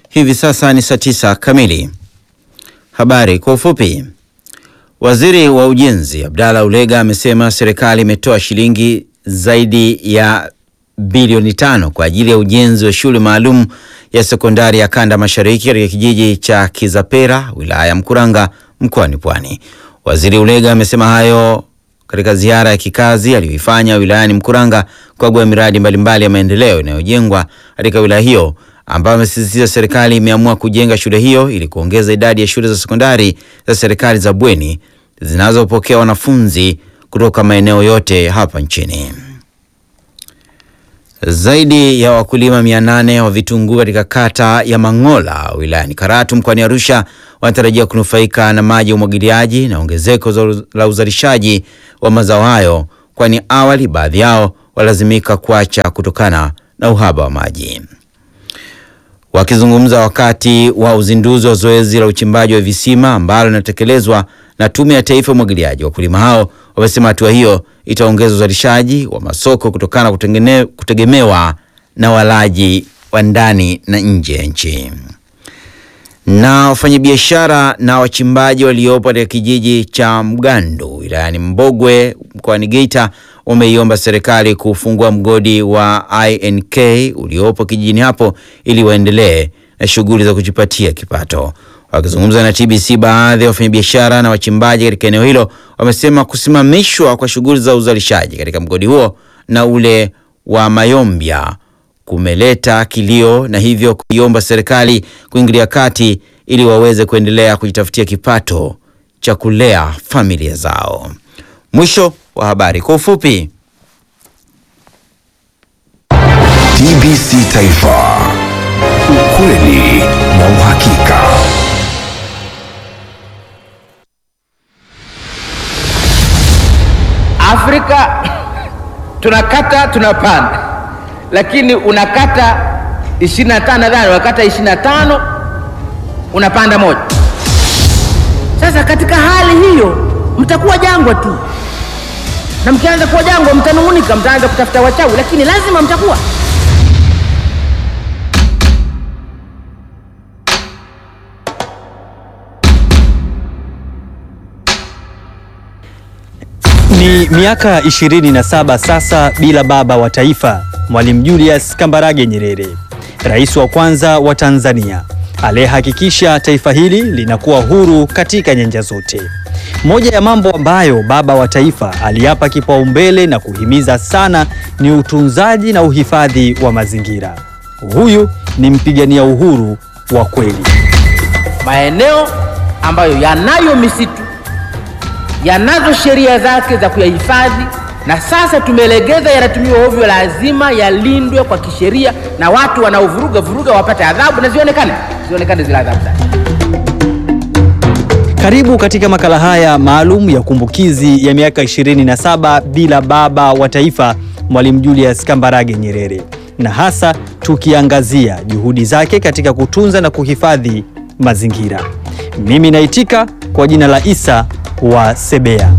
Hivi sasa ni saa tisa kamili. Habari kwa ufupi. Waziri wa Ujenzi Abdalla Ulega amesema serikali imetoa shilingi zaidi ya bilioni tano kwa ajili ya ujenzi wa shule maalum ya sekondari ya kanda mashariki katika kijiji cha Kizapera wilaya ya Mkuranga mkoani Pwani. Waziri Ulega amesema hayo katika ziara ya kikazi aliyoifanya wilayani Mkuranga kukagua miradi mbalimbali ya maendeleo inayojengwa katika wilaya hiyo, ambayo amesisitiza serikali imeamua kujenga shule hiyo ili kuongeza idadi ya shule za sekondari za serikali za bweni zinazopokea wanafunzi kutoka maeneo yote hapa nchini. Zaidi ya wakulima mia nane wa vitunguu katika kata ya Mang'ola wilayani Karatu mkoani Arusha wanatarajia kunufaika na maji ya umwagiliaji na ongezeko la uzalishaji wa mazao hayo, kwani awali baadhi yao walazimika kuacha kutokana na uhaba wa maji. Wakizungumza wakati wa uzinduzi wa zoezi la uchimbaji wa visima ambalo linatekelezwa na Tume ya Taifa ya Umwagiliaji, wakulima hao wamesema hatua hiyo itaongeza uzalishaji wa masoko kutokana na kutegemewa na walaji wa ndani na nje ya nchi. Na wafanyabiashara na wachimbaji waliopo katika kijiji cha Mgandu wilayani Mbogwe mkoani Geita wameiomba serikali kufungua mgodi wa INK uliopo kijijini hapo ili waendelee na shughuli za kujipatia kipato. Wakizungumza na TBC, baadhi ya wafanyabiashara na wachimbaji katika eneo hilo wamesema kusimamishwa kwa shughuli za uzalishaji katika mgodi huo na ule wa Mayombya kumeleta kilio na hivyo kuiomba serikali kuingilia kati ili waweze kuendelea kujitafutia kipato cha kulea familia zao. Mwisho wa habari kwa ufupi. TBC Taifa, ukweli na uhakika. Afrika tunakata tunapanda, lakini unakata 25 nadhani unakata 25 unapanda moja. Sasa katika hali hiyo mtakuwa jangwa tu, na mkianza kuwa jangwa mtanung'unika, mtaanza kutafuta wachawi, lakini lazima mtakuwa Ni miaka 27 sasa bila baba wa taifa, Mwalimu Julius Kambarage Nyerere, rais wa kwanza wa Tanzania aliyehakikisha taifa hili linakuwa huru katika nyanja zote. Moja ya mambo ambayo baba wa taifa aliapa kipaumbele na kuhimiza sana ni utunzaji na uhifadhi wa mazingira. Huyu ni mpigania uhuru wa kweli. maeneo ambayo yanayo misitu yanazo sheria zake za kuyahifadhi, na sasa tumelegeza, yanatumiwa ovyo, lazima yalindwe kwa kisheria, na watu wanaovuruga vuruga wapate adhabu na zionekane zionekane zile adhabu zake. Karibu katika makala haya maalum ya kumbukizi ya miaka 27 bila baba wa taifa Mwalimu Julius Kambarage Nyerere, na hasa tukiangazia juhudi zake katika kutunza na kuhifadhi mazingira. Mimi naitika kwa jina la Isa wa Sebea.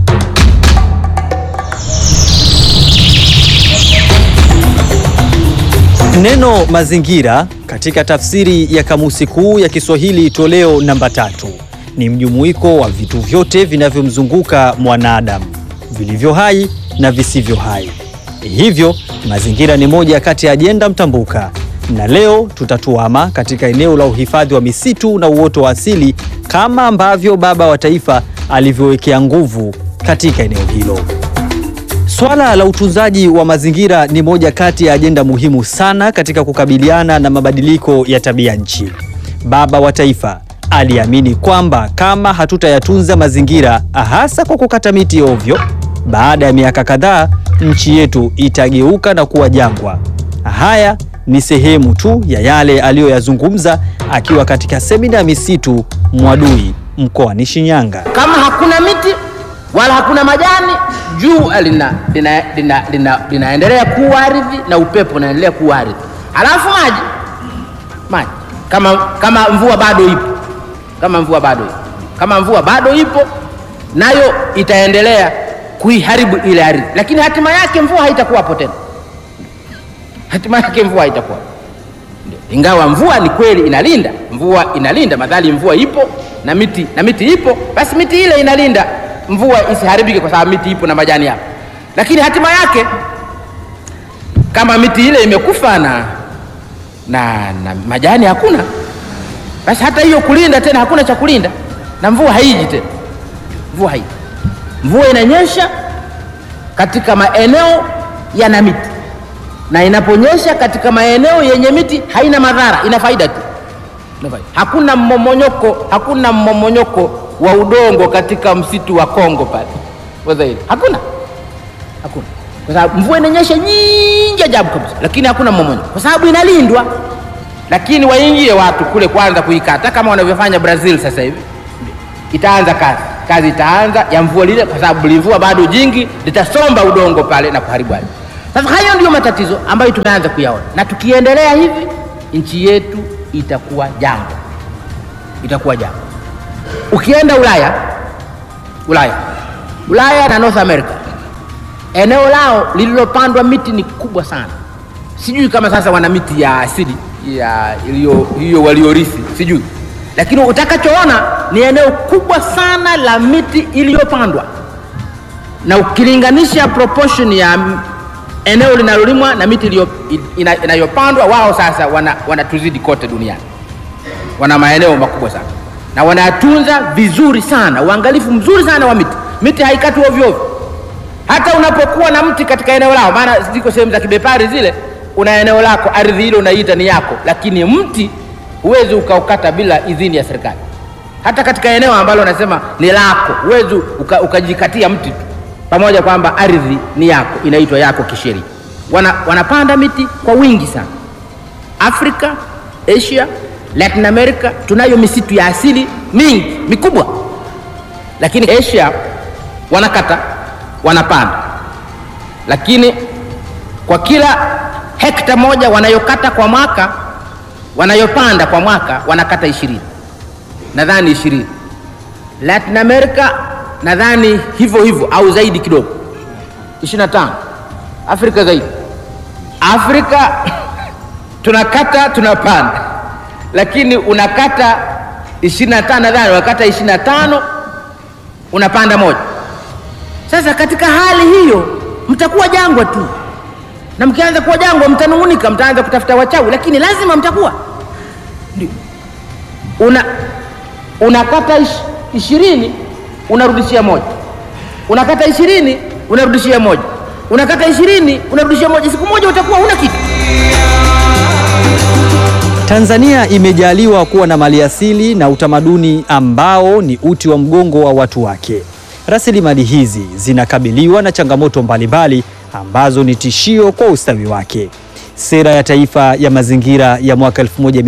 Neno mazingira katika tafsiri ya Kamusi Kuu ya Kiswahili toleo namba tatu ni mjumuiko wa vitu vyote vinavyomzunguka mwanadamu vilivyo hai na visivyo hai. Hivyo mazingira ni moja kati ya ajenda mtambuka, na leo tutatuama katika eneo la uhifadhi wa misitu na uoto wa asili kama ambavyo baba wa taifa alivyowekea nguvu katika eneo hilo. Swala la utunzaji wa mazingira ni moja kati ya ajenda muhimu sana katika kukabiliana na mabadiliko ya tabia nchi. Baba wa taifa aliamini kwamba kama hatutayatunza mazingira, hasa kwa kukata miti ovyo, baada ya miaka kadhaa nchi yetu itageuka na kuwa jangwa. Haya ni sehemu tu ya yale aliyoyazungumza akiwa katika semina ya misitu Mwadui mkoani Shinyanga. Kama hakuna miti wala hakuna majani, jua lina, lina, lina, lina, linaendelea kuwa ardhi na upepo unaendelea kuwa ardhi, halafu maji maji kama, kama mvua bado ipo kama mvua bado ipo kama mvua bado ipo nayo itaendelea kuiharibu ile ardhi, lakini hatima yake mvua haitakuwapo tena, hatima yake mvua haitakuwa Ndio. Ingawa mvua ni kweli inalinda, mvua inalinda, madhali mvua ipo na miti na miti ipo, basi miti ile inalinda mvua isiharibike, kwa sababu miti ipo na majani yapo. Lakini hatima yake kama miti ile imekufa na, na, na majani hakuna, basi hata hiyo kulinda tena hakuna cha kulinda, na mvua haiji tena, mvua haiji. Mvua inanyesha katika maeneo yana miti na inaponyesha katika maeneo yenye miti haina madhara, ina faida tu, ina faida. Hakuna mmomonyoko, hakuna mmomonyoko wa udongo katika msitu wa Kongo pale Wazairi, hakuna hakuna, kwa sababu mvua inanyesha nyingi ajabu kabisa, lakini hakuna mmomonyoko kwa sababu inalindwa. Lakini waingie watu kule kwanza kuikata kama wanavyofanya Brazil sasa hivi, itaanza kazi, kazi itaanza ya mvua lile, kwa sababu livua bado jingi litasomba udongo pale na kuharibu ardhi. Sasa hayo ndiyo matatizo ambayo tumeanza kuyaona, na tukiendelea hivi nchi yetu itakuwa jangwa, itakuwa jangwa. Ukienda Ulaya, Ulaya, Ulaya na North America, eneo lao lililopandwa miti ni kubwa sana. Sijui kama sasa wana miti ya asili ya iliyo hiyo waliorithi, sijui, lakini utakachoona ni eneo kubwa sana la miti iliyopandwa, na ukilinganisha proportion ya eneo linalolimwa na miti iliyo- ina- inayopandwa, wao sasa wana, wanatuzidi kote duniani, wana maeneo makubwa sana na wanayatunza vizuri sana, uangalifu mzuri sana wa miti. Miti haikati ovyo ovyo, hata unapokuwa na mti katika eneo lao, maana ziko sehemu za kibepari zile, una eneo lako, ardhi ile unaiita ni yako, lakini mti huwezi ukaukata bila idhini ya serikali. Hata katika eneo ambalo unasema ni lako, huwezi uka, ukajikatia mti tu, pamoja kwamba ardhi ni yako, inaitwa yako kisheria. Wana, wanapanda miti kwa wingi sana. Afrika, Asia, Latin America tunayo misitu ya asili mingi mikubwa, lakini Asia wanakata, wanapanda, lakini kwa kila hekta moja wanayokata kwa mwaka, wanayopanda kwa mwaka wanakata ishirini, nadhani ishirini. Latin America nadhani hivyo hivyo au zaidi kidogo, ishirini na tano. Afrika zaidi. Afrika tunakata tunapanda, lakini unakata ishirini na tano nadhani unakata ishirini na tano unapanda moja. Sasa katika hali hiyo mtakuwa jangwa tu, na mkianza kuwa jangwa mtanung'unika, mtaanza kutafuta wachawi, lakini lazima mtakuwa ndio. Una unakata ish, ishirini unarudishia moja, unakata ishirini unarudishia moja, unakata ishirini unarudishia moja. Siku moja utakuwa huna kitu. Tanzania imejaliwa kuwa na maliasili na utamaduni ambao ni uti wa mgongo wa watu wake. Rasilimali hizi zinakabiliwa na changamoto mbalimbali ambazo ni tishio kwa ustawi wake. Sera ya Taifa ya Mazingira ya mwaka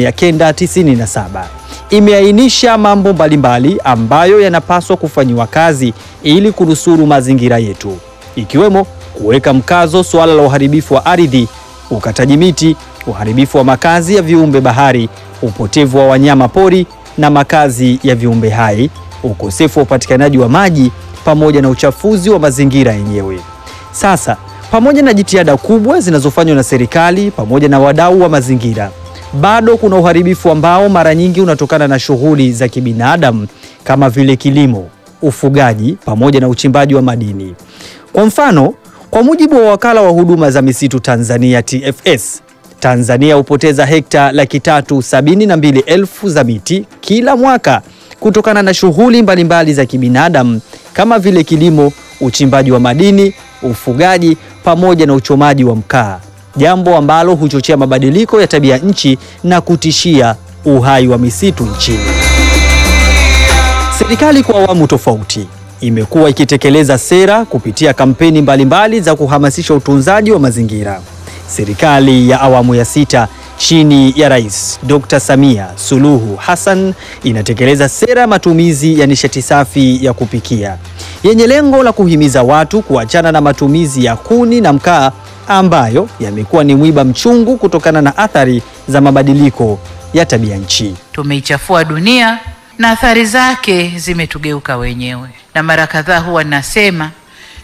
1997 imeainisha mambo mbalimbali ambayo yanapaswa kufanyiwa kazi ili kunusuru mazingira yetu, ikiwemo kuweka mkazo suala la uharibifu wa ardhi, ukataji miti, uharibifu wa makazi ya viumbe bahari, upotevu wa wanyama pori na makazi ya viumbe hai, ukosefu wa upatikanaji wa maji pamoja na uchafuzi wa mazingira yenyewe. Sasa, pamoja na jitihada kubwa zinazofanywa na serikali pamoja na wadau wa mazingira, bado kuna uharibifu ambao mara nyingi unatokana na shughuli za kibinadamu kama vile kilimo, ufugaji pamoja na uchimbaji wa madini. Kwa mfano, kwa mujibu wa wakala wa huduma za misitu Tanzania TFS, Tanzania hupoteza hekta laki tatu sabini na mbili elfu za miti kila mwaka kutokana na shughuli mbalimbali za kibinadamu kama vile kilimo, uchimbaji wa madini, ufugaji pamoja na uchomaji wa mkaa, jambo ambalo huchochea mabadiliko ya tabia nchi na kutishia uhai wa misitu nchini. Serikali kwa awamu tofauti imekuwa ikitekeleza sera kupitia kampeni mbalimbali za kuhamasisha utunzaji wa mazingira. Serikali ya awamu ya sita chini ya Rais Dr. Samia Suluhu Hassan inatekeleza sera ya matumizi ya nishati safi ya kupikia yenye lengo la kuhimiza watu kuachana na matumizi ya kuni na mkaa ambayo yamekuwa ni mwiba mchungu kutokana na athari za mabadiliko ya tabia nchi. Tumeichafua dunia na athari zake zimetugeuka wenyewe, na mara kadhaa huwa nasema,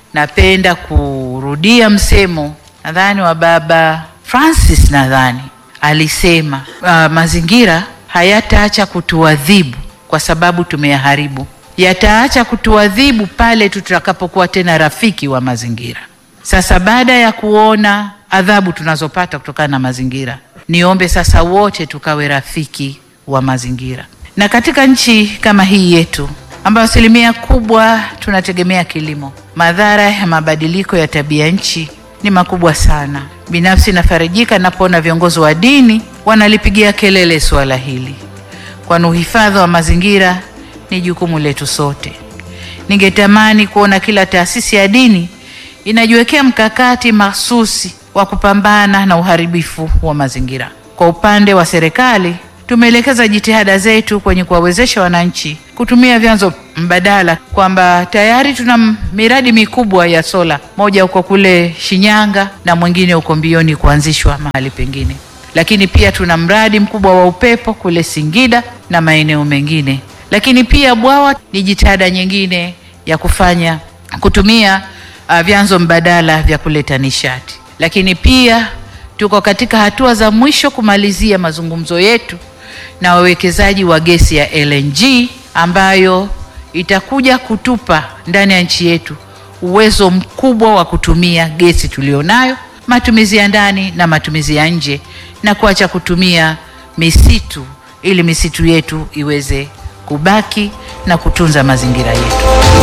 napenda kurudia msemo nadhani wa Baba Francis, nadhani alisema uh, mazingira hayataacha kutuadhibu kwa sababu tumeyaharibu, yataacha kutuadhibu pale tutakapokuwa tena rafiki wa mazingira. Sasa baada ya kuona adhabu tunazopata kutokana na mazingira, niombe sasa wote tukawe rafiki wa mazingira. Na katika nchi kama hii yetu ambayo asilimia kubwa tunategemea kilimo, madhara ya mabadiliko ya tabia nchi ni makubwa sana. Binafsi nafarijika napoona viongozi wa dini wanalipigia kelele suala hili, kwani uhifadhi wa mazingira ni jukumu letu sote. Ningetamani kuona kila taasisi ya dini inajiwekea mkakati mahsusi wa kupambana na uharibifu wa mazingira. Kwa upande wa serikali, tumeelekeza jitihada zetu kwenye kuwawezesha wananchi kutumia vyanzo mbadala, kwamba tayari tuna miradi mikubwa ya sola, moja uko kule Shinyanga na mwingine uko mbioni kuanzishwa mahali pengine, lakini pia tuna mradi mkubwa wa upepo kule Singida na maeneo mengine, lakini pia bwawa ni jitihada nyingine ya kufanya kutumia uh, vyanzo mbadala vya kuleta nishati, lakini pia tuko katika hatua za mwisho kumalizia mazungumzo yetu na wawekezaji wa gesi ya LNG ambayo itakuja kutupa ndani ya nchi yetu uwezo mkubwa wa kutumia gesi tulionayo, matumizi ya ndani na matumizi ya nje, na kuacha kutumia misitu ili misitu yetu iweze kubaki na kutunza mazingira yetu.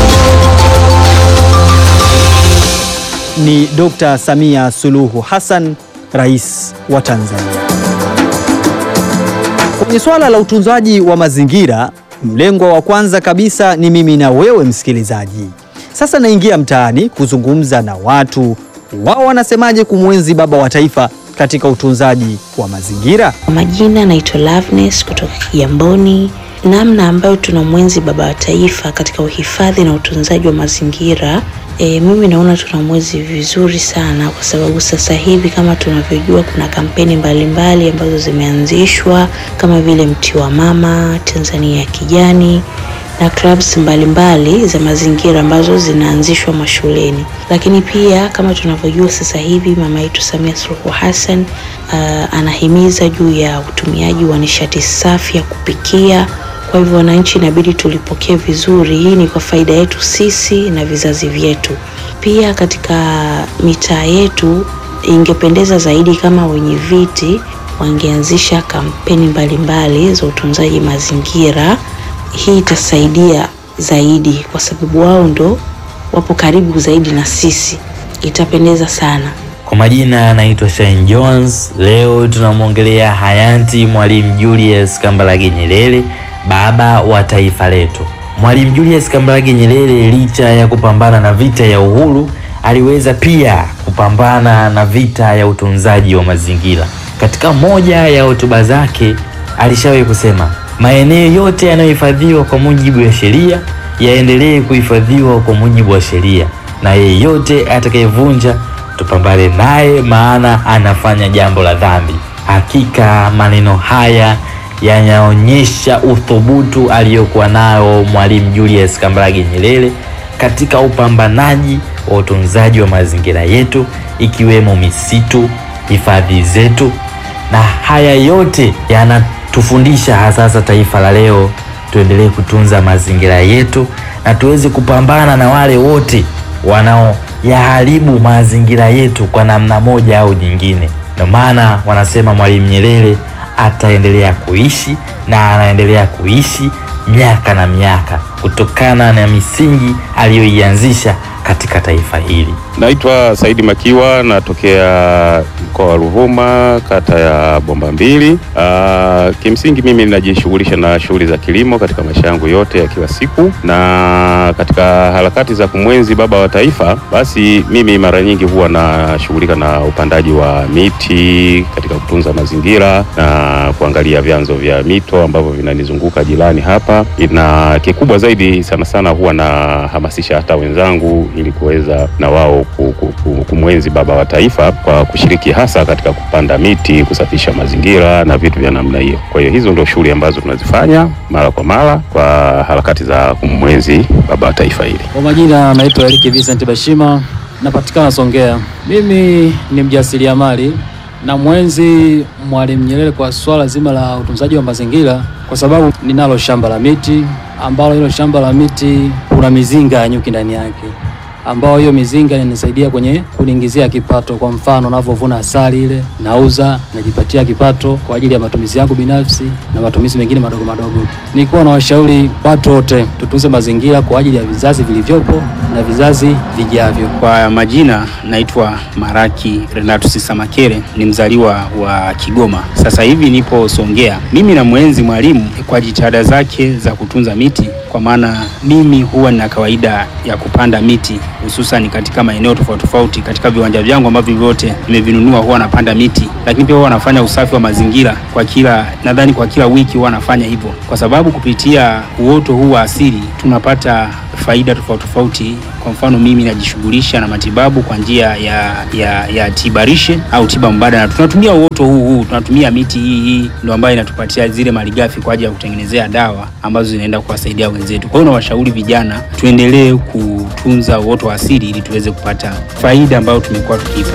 Ni Dr. Samia Suluhu Hassan, Rais wa Tanzania. Kwenye swala la utunzaji wa mazingira, mlengwa wa kwanza kabisa ni mimi na wewe msikilizaji. Sasa naingia mtaani kuzungumza na watu, wao wanasemaje kumwenzi baba wa taifa katika utunzaji wa mazingira. Kwa majina naitwa Loveness kutoka Kigamboni. Namna ambayo tunamwenzi baba wa taifa katika uhifadhi na utunzaji wa mazingira E, mimi naona tunamwezi vizuri sana kwa sababu sasa hivi kama tunavyojua kuna kampeni mbalimbali mbali ambazo zimeanzishwa kama vile mti wa mama, Tanzania ya kijani na clubs mbalimbali mbali za mazingira ambazo zinaanzishwa mashuleni. Lakini pia kama tunavyojua sasa hivi mama yetu Samia Suluhu Hassan uh, anahimiza juu ya utumiaji wa nishati safi ya kupikia kwa hivyo wananchi inabidi tulipokee vizuri. Hii ni kwa faida yetu sisi na vizazi vyetu. Pia katika mitaa yetu, ingependeza zaidi kama wenye viti wangeanzisha kampeni mbalimbali mbali za utunzaji mazingira. Hii itasaidia zaidi, kwa sababu wao ndo wapo karibu zaidi na sisi, itapendeza sana. Kwa majina anaitwa Shine Jones. Leo tunamwongelea hayati Mwalimu Julius Kambarage Nyerere baba wa taifa letu. Mwalimu Julius Kambarage Nyerere licha ya kupambana na vita ya uhuru, aliweza pia kupambana na vita ya utunzaji wa mazingira. Katika moja ya hotuba zake alishawahi kusema, maeneo yote yanayohifadhiwa kwa mujibu wa sheria yaendelee kuhifadhiwa kwa mujibu wa sheria, na yeyote atakayevunja tupambane naye, maana anafanya jambo la dhambi. Hakika maneno haya yanaonyesha uthubutu aliyokuwa nayo Mwalimu Julius Kambarage Nyerere katika upambanaji wa utunzaji wa mazingira yetu ikiwemo misitu, hifadhi zetu, na haya yote yanatufundisha hasa taifa la leo tuendelee kutunza mazingira yetu na tuweze kupambana na wale wote wanaoyaharibu mazingira yetu kwa namna moja au nyingine. Ndio maana wanasema Mwalimu Nyerere ataendelea kuishi na anaendelea kuishi miaka na miaka kutokana na misingi aliyoianzisha katika taifa hili. Naitwa Saidi Makiwa, natokea mkoa wa Ruvuma, kata ya Bomba Mbili. Uh, kimsingi mimi ninajishughulisha na shughuli za kilimo katika maisha yangu yote ya kila siku, na katika harakati za kumwenzi baba wa taifa, basi mimi mara nyingi huwa nashughulika na upandaji wa miti katika kutunza mazingira na kuangalia vyanzo vya mito ambavyo vinanizunguka jirani hapa, na kikubwa zaidi sana sana huwa nahamasisha hata wenzangu ili kuweza na wao kumwenzi baba wa taifa kwa kushiriki hasa katika kupanda miti, kusafisha mazingira na vitu vya namna hiyo. Kwa hiyo hizo ndio shughuli ambazo tunazifanya mara kwa mara kwa harakati za kumwenzi baba wa taifa hili. Kwa majina naitwa Eric Vincent Bashima, napatikana Songea. Mimi ni mjasiriamali na mwenzi Mwalimu Nyerere kwa swala zima la utunzaji wa mazingira, kwa sababu ninalo shamba la miti ambalo hilo shamba la miti kuna mizinga ya nyuki ndani yake, ambao hiyo mizinga inanisaidia kwenye kuniingizia kipato. Kwa mfano, navyovuna asali ile nauza, najipatia kipato kwa ajili ya matumizi yangu binafsi na matumizi mengine madogo madogo. Nilikuwa na washauri watu wote tutunze mazingira kwa ajili ya vizazi vilivyopo na vizazi vijavyo. Kwa majina naitwa Maraki Renatus Samakere, ni mzaliwa wa Kigoma. Sasa hivi nipo Songea. Mimi na mwenzi Mwalimu kwa jitihada zake za kutunza miti, kwa maana mimi huwa nina kawaida ya kupanda miti hususan katika maeneo tofauti tofauti katika viwanja vyangu ambavyo vyote nimevinunua, huwa napanda miti, lakini pia huwa nafanya usafi wa mazingira kwa kila, nadhani kwa kila wiki huwa nafanya hivyo, kwa sababu kupitia uoto huu wa asili tunapata faida tofauti tofauti. Kwa mfano mimi najishughulisha na matibabu kwa njia ya, ya, ya tibarishe au tiba mbadala. Tunatumia uoto huu huu, tunatumia miti hii hii ndio ambayo inatupatia zile malighafi kwa ajili ya kutengenezea dawa ambazo zinaenda kuwasaidia wenzetu. Kwa hiyo nawashauri vijana tuendelee kutunza uoto wa asili ili tuweze kupata faida ambayo tumekuwa tukiipata.